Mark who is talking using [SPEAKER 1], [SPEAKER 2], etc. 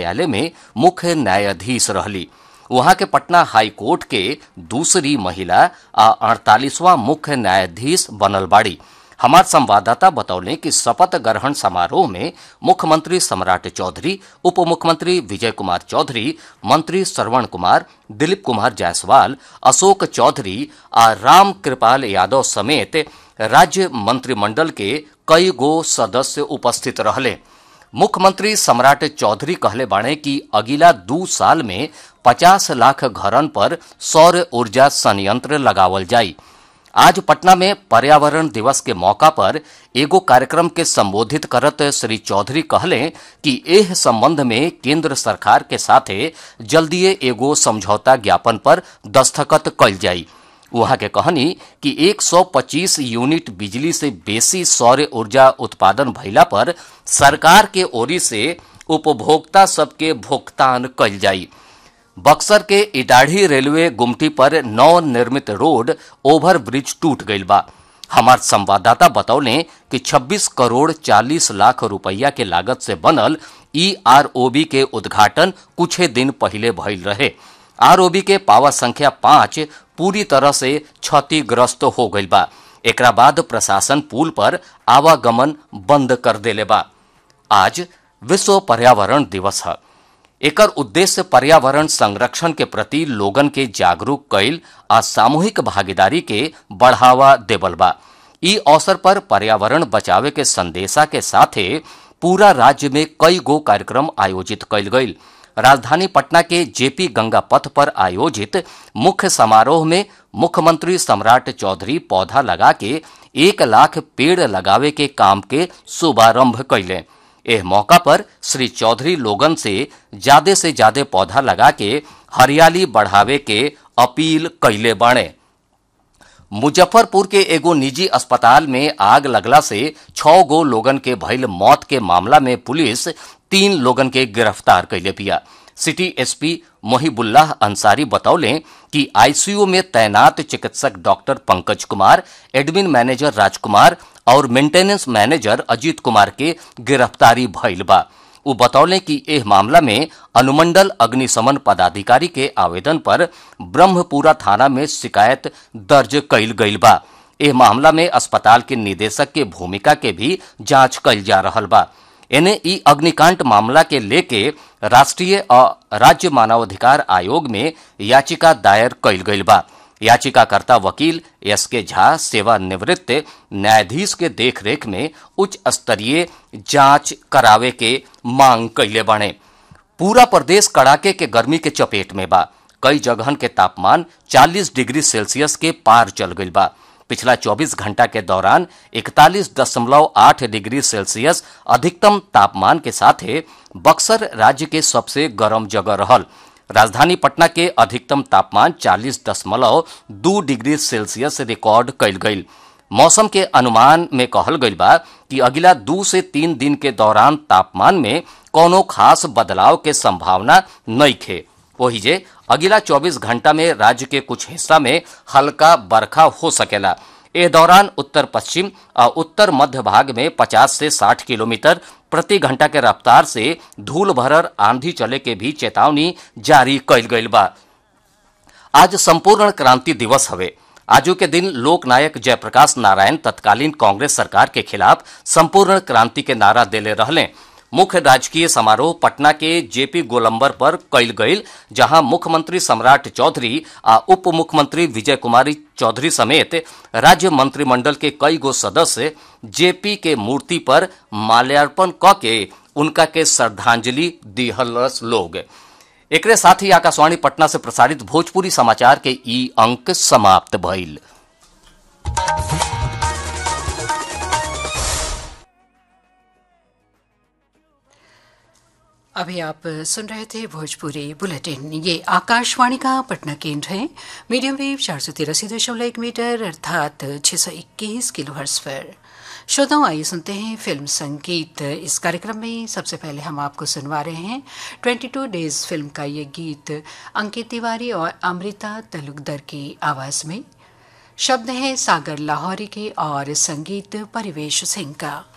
[SPEAKER 1] न्यायालय में मुख्य न्यायाधीश रहली वहां के पटना हाई कोर्ट के दूसरी महिला आ अड़तालीसवां मुख्य न्यायाधीश बनल बाड़ी हमार संवाददाता बतौले कि शपथ ग्रहण समारोह में मुख्यमंत्री सम्राट चौधरी उप मुख्यमंत्री विजय कुमार चौधरी मंत्री श्रवण कुमार दिलीप कुमार जायसवाल अशोक चौधरी आ राम कृपाल यादव समेत राज्य मंत्रिमंडल के कई गो सदस्य उपस्थित रहले मुख्यमंत्री सम्राट चौधरी कहले बाणे कि अगिला दू साल में पचास लाख घरन पर सौर ऊर्जा संयंत्र लगावल जाई आज पटना में पर्यावरण दिवस के मौका पर एगो कार्यक्रम के संबोधित करत श्री चौधरी कहले कि एह संबंध में केंद्र सरकार के साथे जल्दीए एगो समझौता ज्ञापन पर दस्तखत कल जाई वहां के कहनी कि 125 यूनिट बिजली से बेसी सौर ऊर्जा उत्पादन भइला पर सरकार के ओरी से उपभोक्ता सबके भुगतान कल जाई बक्सर के इटाढ़ी रेलवे गुमटी पर नव निर्मित रोड ओवर ब्रिज टूट गईल बा हमार संवाददाता बतौले कि 26 करोड़ 40 लाख रुपया के लागत से बनल ईआरओबी के उद्घाटन कुछ दिन पहले भइल रहे आरओबी के पावर संख्या पांच पूरी तरह से क्षतिग्रस्त हो गईल बा एकरा बाद प्रशासन पुल पर आवागमन बंद कर देले बा आज विश्व पर्यावरण दिवस है एकर उद्देश्य पर्यावरण संरक्षण के प्रति लोगन के जागरूक कैल आ सामूहिक भागीदारी के बढ़ावा देवल बा ई अवसर पर पर्यावरण बचावे के संदेशा के साथे पूरा राज्य में कई गो कार्यक्रम आयोजित कैल गईल राजधानी पटना के जेपी गंगा पथ पर आयोजित मुख्य समारोह में मुख्यमंत्री सम्राट चौधरी पौधा लगा के एक लाख पेड़ लगावे के काम के शुभारंभ कैले एह मौका पर श्री चौधरी लोगन से ज्यादा से ज्यादा पौधा लगा के हरियाली बढ़ावे के अपील कैले बाणे मुजफ्फरपुर के एगो निजी अस्पताल में आग लगला से छह गो लोगन के भइल मौत के मामला में पुलिस तीन लोगन के गिरफ्तार कैले पिया सिटी एसपी मोहिबुल्लाह अंसारी बतौले कि आईसीयू में तैनात चिकित्सक doctor Pankaj Kumar admin manager Rajkumar और मेंटेनेंस मैनेजर अजीत कुमार के गिरफ्तारी भइल बा उ बतौले कि एह मामला में अनुमंडल अग्निशमन पदाधिकारी के आवेदन पर ब्रह्मपुरा थाना में शिकायत दर्ज कैल गईल बा एह मामला में अस्पताल के निदेशक के भूमिका के भी जांच कैल जा रहल बा एने ई अग्निकांड मामला के लेके राष्ट्रीय और राज्य मानवाधिकार आयोग में याचिका दायर कैल गईल बा याचिकाकर्ता वकील एस के झा सेवानिवृत्त न्यायाधीश के देखरेख में उच्च स्तरीय जांच करावे के मांग कैले बाणे पूरा प्रदेश कड़ाके के गर्मी के चपेट में बा कई जगहन के तापमान 40 डिग्री सेल्सियस के पार चल गईल बा पिछला 24 घंटा के दौरान 41.8 डिग्री सेल्सियस अधिकतम तापमान के साथे बक्सर राज्य के सबसे गर्म जगह रहल राजधानी पटना के अधिकतम तापमान 40.2 डिग्री सेल्सियस रिकॉर्ड कैल गईल मौसम के अनुमान में कहल गईल बा कि अगिला दू से तीन दिन के दौरान तापमान में कोनो खास बदलाव के संभावना नहीं खे वही जे अगिला 24 घंटा में राज्य के कुछ हिस्सा में हल्का बरखा हो सकेला ए दौरान उत्तर पश्चिम और उत्तर मध्य भाग में 50 से 60 किलोमीटर प्रति घंटा के रफ्तार से धूल भरर आंधी चले के भी चेतावनी जारी कैल गईल बा आज संपूर्ण क्रांति दिवस हवे आजू के दिन लोक नायक जयप्रकाश नारायण तत्कालीन कांग्रेस सरकार के खिलाफ संपूर्ण क्रांति के नारा देले रहले मुख्य राजकीय समारोह पटना के जेपी गोलंबर पर कैल गईल जहां मुख्यमंत्री सम्राट चौधरी आ उप मुख्यमंत्री विजय कुमारी चौधरी समेत राज्य मंत्रिमंडल के कई गो सदस्य जेपी के मूर्ति पर माल्यार्पण क के उनका के श्रद्धांजलि दिहलस लोग एकरे साथ ही आकाशवाणी पटना से प्रसारित भोजपुरी समाचार के ई अंक समाप्त भइल
[SPEAKER 2] अभी आप सुन रहे थे भोजपुरी बुलेटिन ये आकाशवाणी का पटना केंद्र है मीडियम वेव चार सौ तिरासी दशमलव एक मीटर अर्थात छह सौ इक्कीस किलो हर्स पर श्रोताओं आइए सुनते हैं फिल्म संगीत इस कार्यक्रम में सबसे पहले हम आपको सुनवा रहे हैं 22 डेज फिल्म का ये गीत अंकित तिवारी और अमृता तलुकदर की आवाज में शब्द हैं सागर लाहौरी के और संगीत परिवेश सिंह का